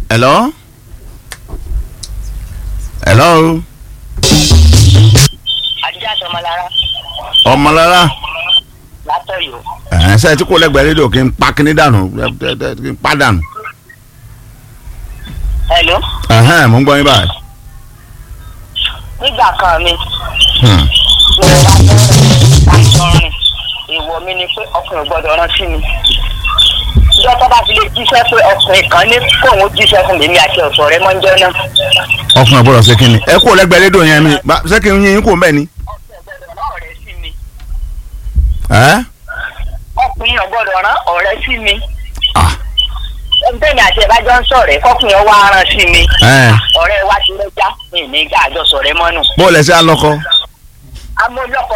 hello hello àdìjà sọmọlára ọmọlára látọ̀yọ́ ẹ̀ ṣe tí kò lẹ́gbẹ̀ẹ́ rédíò kí n pa kíní dànù kí n pa dànù hello ẹ̀hẹ́n mo ń gbọ́ yín báyìí. nígbà kan mi Hmm. mo bá fẹ́ aṣọ rìn èèwọ̀ mi ni pé ọkùnrin ò gbọ́dọ̀ rán sí mi ìjọ tó bá fi lè jíṣẹ́ pé ọkùnrin kan ní kóun ó jíṣẹ́ fún mi mi àti ọ̀sọ̀ rẹ mọ́jọ́ náà ọkùnrin àbúrò ṣe kíni ẹ kò lẹ́gbẹ̀ẹ́ rédíò yẹn mi bá- ṣé kí n yín kò mbẹ́ ni. ọkùnrin ò gbọ́dọ̀ rán ọ̀rẹ́ sí mi ẹ́ ọkùnrin ò gbọ́dọ̀ rán ọ̀rẹ́ sí mi ah ẹgbẹ́ni àti ẹ̀bájọ́ ń sọ̀rẹ́ kọkùnrin ọwọ́ aràn sí mi ẹ̀ ọ̀rẹ́ wa ti lẹ́jà mi ní ìgbà àjọsọ̀ rẹ mọ́nù bó o lẹ ṣe alọ́kọ. amúlọ́kọ